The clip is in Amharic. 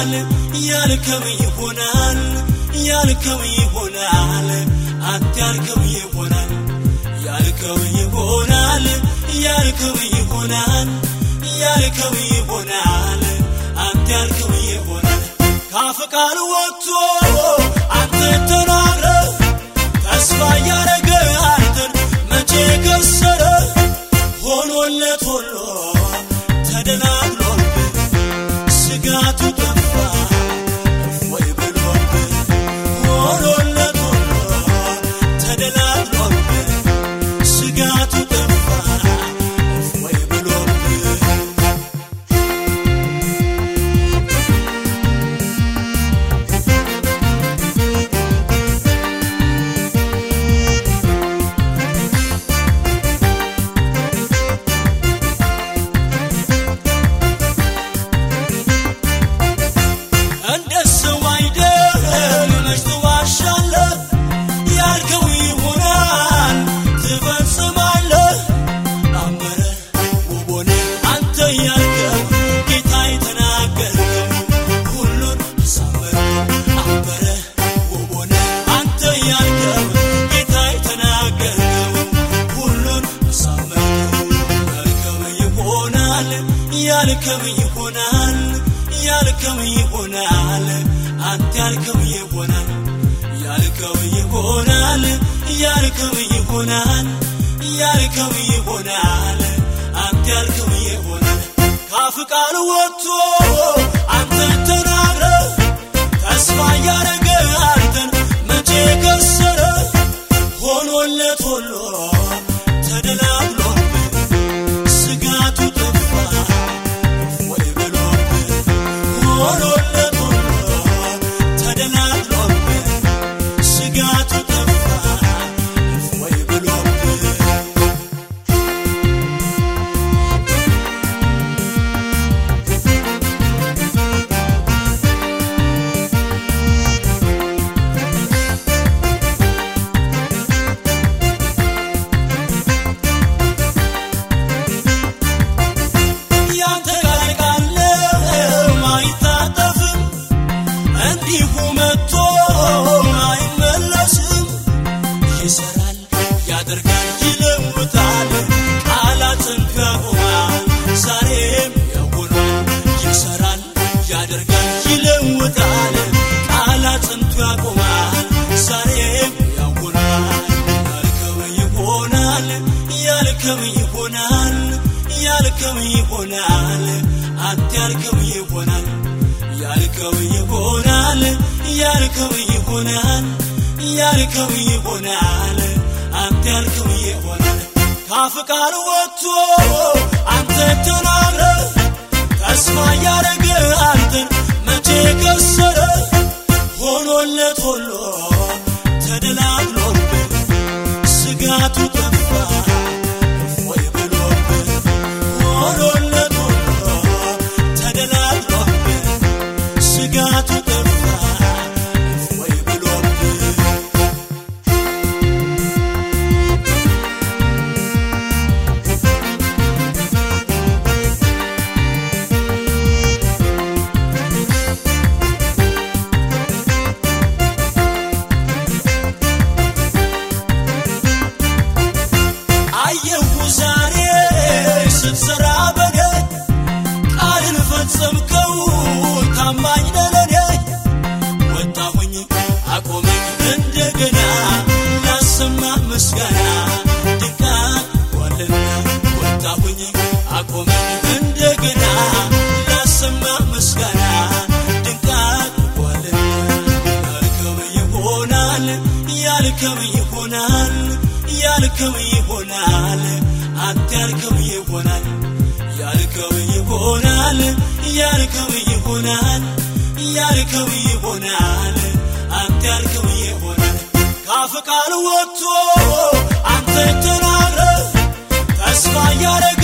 ይሆናል ያልከው ይሆናል ያልከው ይሆናል አንተ ያልከው ይሆናል ያልከው ይሆናል ያልከው ይሆናል ያልከው ይሆናል አንተ ያልከው ይሆናል ካፍ ቃል ወጥቶ አንተ ተናግረ ተስፋ እያረገ አንተን መቼ ከሰረ ሆኖለት ሁሉ ተደላድሎብህ ስጋቱ ጠፋ ወይ ብሎብህ ሆኖለት ሁሉ ተደላድሎብህ ስጋቱ ጠፋ ወይ ብሎብህ እንደ ሰው አይደል መች ትዋሻለህ ያልከው ይሆናል ትፈጽማለህ አመረ ውቦነ አንተ ያልከው ጌታ የተናገርከው ሁሉን አሳመርከው አመረ ውቦነ አንተ ያልከው ጌታ የተናገርከው ሁሉን አሳመርከው ያልከው ይሆናል ያልከው ይሆናል ያልከው ይሆናል አንተ ያልከው ይሆናል ያልከው ይሆናል ያልከው ይሆናል ያልከው ይሆናል አንተ ያልከው ይሆናል ካፍ ቃል ወጥቶ አንተ ተናግረ ተስፋ እያረገ አንተን መቼ ከሰረ ሆኖለት ሁሉ ተደላድሎብህ ስጋቱ ጠፋ ወይ ብሎብህ ሆኖለት ሁሉ ተደላድሎብህ ስጋቱ ጠፋ ወይ ብሎብህ ያንተ ቃል ቃል አይታጠፍም እንዲሁ መጥቶ አይመለስም ይሰራል ያደርጋል ይለውጣል ቃላትን ያቆማል ዛሬም ያውናል ይሰራል ያደርጋል ይለውጣል ቃላትን ያቆማል ዛሬም ያውናል ያልከው ይሆናል ያልከው ይሆናል ያልከው ይሆናል አንተ ያልከው ይሆናል ያልከው ይሆናል ያልከው ይሆናል ያልከው ይሆናል አንተ ያልከው ይሆናል ካፍ ቃል ወጥቶ አንተ ተናግረ ተስፋ እያረገ አንተን መቼ ከሰረ ሆኖለት ሁሉ ተደላድሎብህ ስጋቱ ጠፋ ወይ ብሎብህ ሆኖለት ሁሉ ተደላድሎብህ ስጋቱ ጠፋ ወይ ብሎብህ አየሁ ዛሬ ስትሰራ በኔ ቃልን ፈጸምከው ታማኝ ነለኔ ወጣሁኝ አቆመኝ እንደገና ላሰማ ምስጋና ድንቃ ዋልና ወጣሁኝ አቆመኝ እንደገና ላሰማ ምስጋና ድንቃ ዋልና ያልከው ይሆናል ያልከው ይሆናል ያልከው ይሆናል አንተ ያልከው ይሆናል ያልከው ይሆናል ያልከው ይሆናል ያልከው ይሆናል አንተ ያልከው ይሆናል ካፍ ቃል ወጥቶ አንተ ተናግረ ተስፋ እያረገ